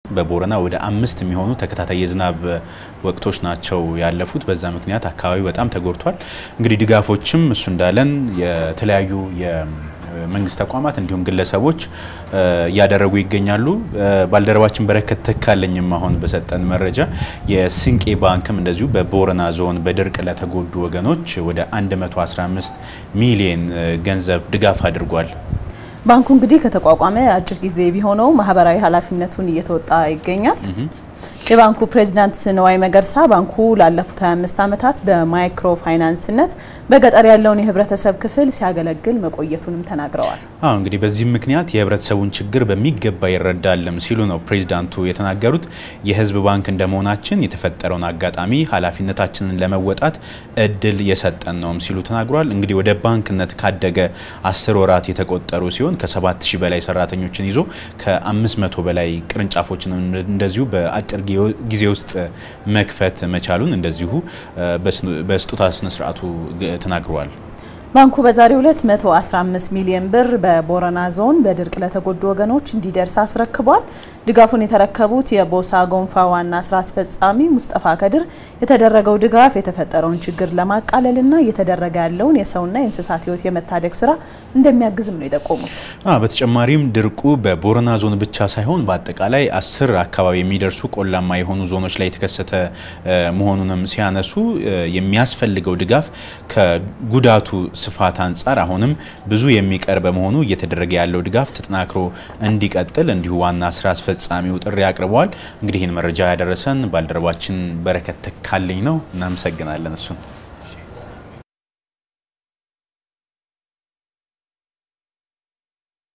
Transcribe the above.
በቦረና ወደ አምስት የሚሆኑ ተከታታይ የዝናብ ወቅቶች ናቸው ያለፉት። በዛ ምክንያት አካባቢው በጣም ተጎድቷል። እንግዲህ ድጋፎችም እሱ እንዳለን የተለያዩ የመንግስት ተቋማት እንዲሁም ግለሰቦች እያደረጉ ይገኛሉ። ባልደረባችን በረከት ተካለኝም አሁን በሰጠን መረጃ የስንቄ ባንክም እንደዚሁ በቦረና ዞን በድርቅ ለተጎዱ ወገኖች ወደ 115 ሚሊየን ገንዘብ ድጋፍ አድርጓል። ባንኩ እንግዲህ ከተቋቋመ አጭር ጊዜ ቢሆነው ማህበራዊ ኃላፊነቱን እየተወጣ ይገኛል። የባንኩ ፕሬዚዳንት ንዋይ መገርሳ ባንኩ ላለፉት 25 ዓመታት በማይክሮ ፋይናንስነት በገጠር ያለውን የህብረተሰብ ክፍል ሲያገለግል መቆየቱንም ተናግረዋል። አዎ እንግዲህ በዚህም ምክንያት የህብረተሰቡን ችግር በሚገባ ይረዳልም ሲሉ ነው ፕሬዚዳንቱ የተናገሩት። የህዝብ ባንክ እንደመሆናችን የተፈጠረውን አጋጣሚ ኃላፊነታችንን ለመወጣት እድል የሰጠን ነውም ሲሉ ተናግሯል። እንግዲህ ወደ ባንክነት ካደገ አስር ወራት የተቆጠሩ ሲሆን ከ7000 በላይ ሰራተኞችን ይዞ ከ500 በላይ ቅርንጫፎችን እንደዚሁ በአጭር ጊዜ ውስጥ መክፈት መቻሉን እንደዚሁ በስጦታ ስነስርዓቱ ተናግረዋል። ባንኩ በዛሬው ዕለት 115 ሚሊዮን ብር በቦረና ዞን በድርቅ ለተጎዱ ወገኖች እንዲደርስ አስረክቧል። ድጋፉን የተረከቡት የቦሳ ጎንፋ ዋና ስራ አስፈጻሚ ሙስጠፋ ከድር የተደረገው ድጋፍ የተፈጠረውን ችግር ለማቃለልና እየተደረገ ያለውን የሰውና የእንስሳት ህይወት የመታደግ ስራ እንደሚያግዝም ነው የጠቆሙት። በተጨማሪም ድርቁ በቦረና ዞን ብቻ ሳይሆን በአጠቃላይ አስር አካባቢ የሚደርሱ ቆላማ የሆኑ ዞኖች ላይ የተከሰተ መሆኑንም ሲያነሱ የሚያስፈልገው ድጋፍ ከጉዳቱ ስፋት አንጻር አሁንም ብዙ የሚቀር በመሆኑ እየተደረገ ያለው ድጋፍ ተጠናክሮ እንዲቀጥል እንዲሁ ዋና ስራ አስፈጻሚው ጥሪ አቅርበዋል። እንግዲህ ይህን መረጃ ያደረሰን ባልደረባችን በረከት ተካልኝ ነው። እናመሰግናለን እሱን